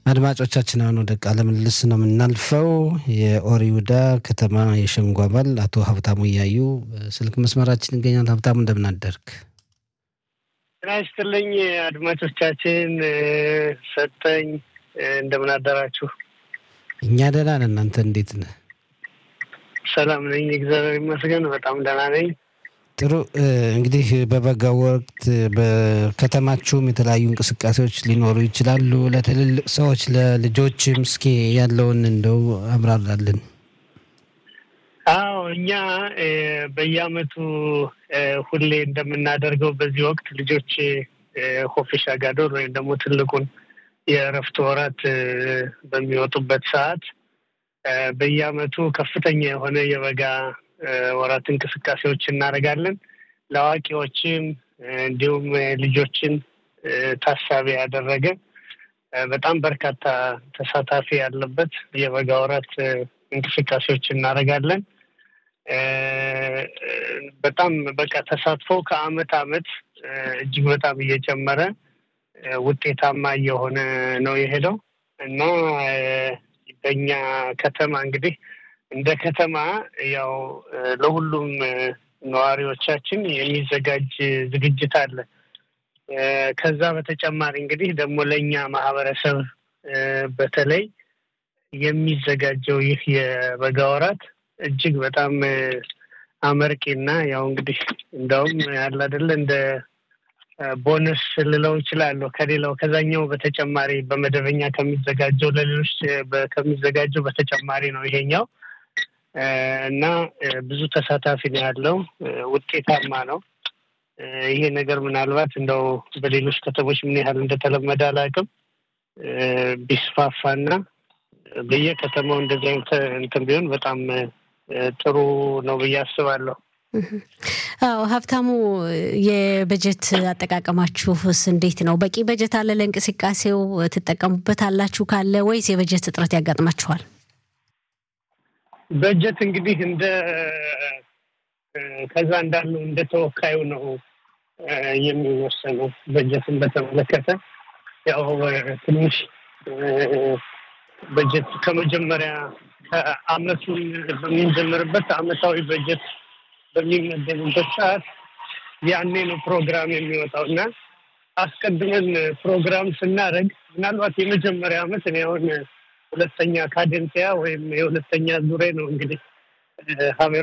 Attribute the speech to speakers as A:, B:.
A: አድማጮቻችን አሁን ወደ ቃለ ምልልስ ነው የምናልፈው። የኦሪ ይሁዳ ከተማ የሸንጎ አባል አቶ ሀብታሙ እያዩ ስልክ መስመራችን ይገኛል። ሀብታሙ እንደምን አደርክ?
B: ጤና ይስጥልኝ አድማጮቻችን፣ ሰጠኝ እንደምን አደራችሁ?
A: እኛ ደህና ነን። እናንተ እንዴት ነህ?
B: ሰላም ነኝ፣ እግዚአብሔር ይመስገን፣ በጣም ደህና ነኝ።
A: ጥሩ እንግዲህ በበጋው ወቅት በከተማችሁም የተለያዩ እንቅስቃሴዎች ሊኖሩ ይችላሉ። ለትልልቅ ሰዎች ለልጆችም እስኪ ያለውን እንደው አብራራልን።
B: አዎ እኛ በየአመቱ ሁሌ እንደምናደርገው በዚህ ወቅት ልጆች ሆፊሻ ጋዶር ወይም ደግሞ ትልቁን የእረፍት ወራት በሚወጡበት ሰዓት በየአመቱ ከፍተኛ የሆነ የበጋ ወራት እንቅስቃሴዎች እናደርጋለን። ለአዋቂዎችም እንዲሁም ልጆችን ታሳቢ ያደረገ በጣም በርካታ ተሳታፊ ያለበት የበጋ ወራት እንቅስቃሴዎች እናደርጋለን። በጣም በቃ ተሳትፎ ከአመት አመት እጅግ በጣም እየጨመረ ውጤታማ እየሆነ ነው የሄደው እና በኛ ከተማ እንግዲህ እንደ ከተማ ያው ለሁሉም ነዋሪዎቻችን የሚዘጋጅ ዝግጅት አለ። ከዛ በተጨማሪ እንግዲህ ደግሞ ለእኛ ማህበረሰብ በተለይ የሚዘጋጀው ይህ የበጋ ወራት እጅግ በጣም አመርቂና ያው እንግዲህ እንደውም ያለ አይደለ እንደ ቦነስ ልለው ይችላለሁ ከሌላው ከዛኛው በተጨማሪ በመደበኛ ከሚዘጋጀው ለሌሎች ከሚዘጋጀው በተጨማሪ ነው ይሄኛው እና ብዙ ተሳታፊ ነው ያለው። ውጤታማ ነው። ይሄ ነገር ምናልባት እንደው በሌሎች ከተሞች ምን ያህል እንደተለመደ አላውቅም። ቢስፋፋና በየከተማው እንደዚህ አይነት እንትን ቢሆን በጣም ጥሩ ነው ብዬ አስባለሁ።
C: አዎ ሀብታሙ፣ የበጀት አጠቃቀማችሁስ እንዴት ነው? በቂ በጀት አለ ለእንቅስቃሴው? ትጠቀሙበት አላችሁ ካለ ወይስ የበጀት እጥረት ያጋጥማችኋል?
B: በጀት እንግዲህ እንደ ከዛ እንዳለው እንደ ተወካዩ ነው የሚወሰነው። በጀትን በተመለከተ ያው ትንሽ በጀት ከመጀመሪያ ከአመቱን በምንጀምርበት አመታዊ በጀት በሚመደብበት ሰዓት ያኔ ነው ፕሮግራም የሚወጣው እና አስቀድመን ፕሮግራም ስናደርግ ምናልባት የመጀመሪያ አመት እኔ አሁን ሁለተኛ ካደንሲያ ወይም የሁለተኛ ዙሬ ነው እንግዲህ